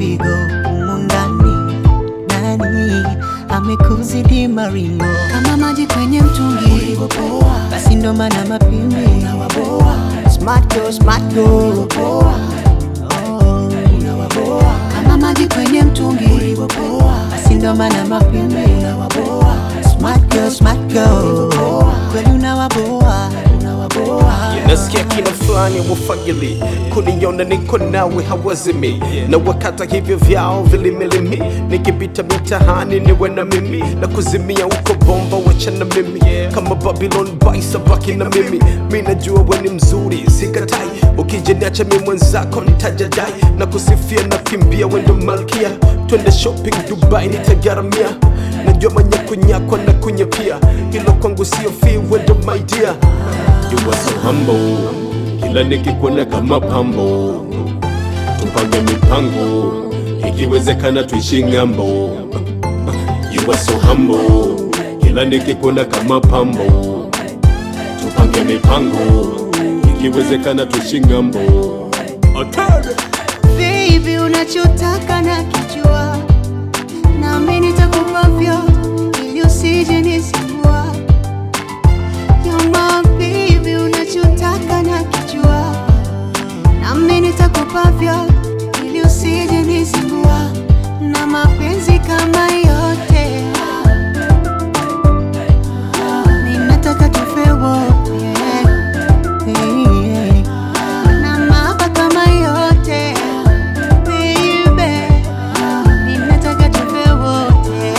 mzigo humu ndani, nani amekuzidi maringo kama maji kwenye mtungi, basi ndo maana mapimbi smart girl, smart girl. Oh, kama maji kwenye mtungi, basi ndo maana mapimbi smart girl, smart girl. kweli unawaboa, unawaboa nasikia kina fulani wafagili kuniona niko nawe hawazimi na wakata hivyo vyao vilimilimi nikipita mitahani niwe na mimi na kuzimia uko bomba wachana mimi kama babylon baisa baki na mimi mi najua we ni mzuri sikatai ukijeniacha mi mwenzako nitajadai na kusifia na kimbia wendo malkia twende shopping dubai nitagaramia najua manyakunyakwa na kunyapia hilo kwangu sio fi wendo my dear You are so humble, kila nikikuona kama pambo, tupange mipango, ikiwezekana tuishi ng'ambo. You are so humble, kila nikikuona kama pambo, tupange mipango, ikiwezekana tuishi ng'ambo. Atade. Baby, unachotaka na kijua, nami nitakupa vyote ili usije nisumbua. You're my baby, unachotaka na kijua, nami nitakupa vyote ili usije nisumbua. Na mapenzi kama yote, ninataka tufe wote yeah. Na mahaba kama yote baby, ninataka tufe wote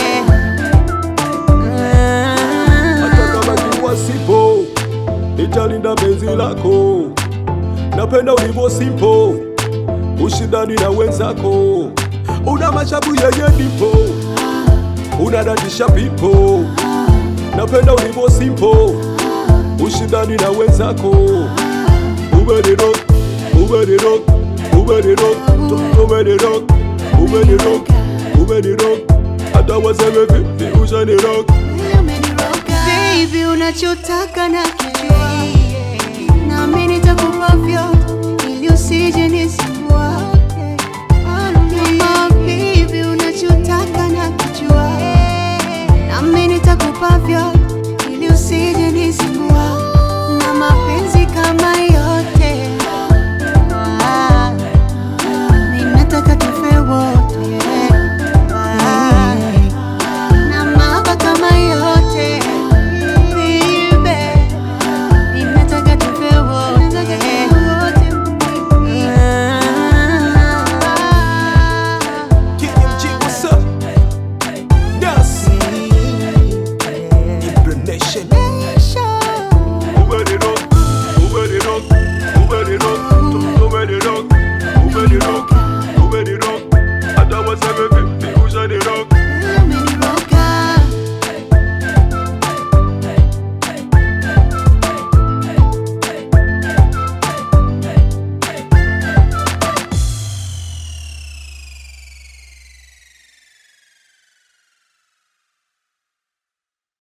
hata kama kiwa sipo, nitalinda penzi lako. Napenda ulivyo simpo, ushindani na wenzako, una mashabu yenye nipo, unadatisha pipo. Napenda ulivyo simpo, ushindani na wenzako, umenirok, umenirok, umenirok, umenirok, umenirok, umenirok, hata waseme vipi ushanirok. Baby, unachotaka na kijua, nami nitakupa vyote ili usije nisumbue.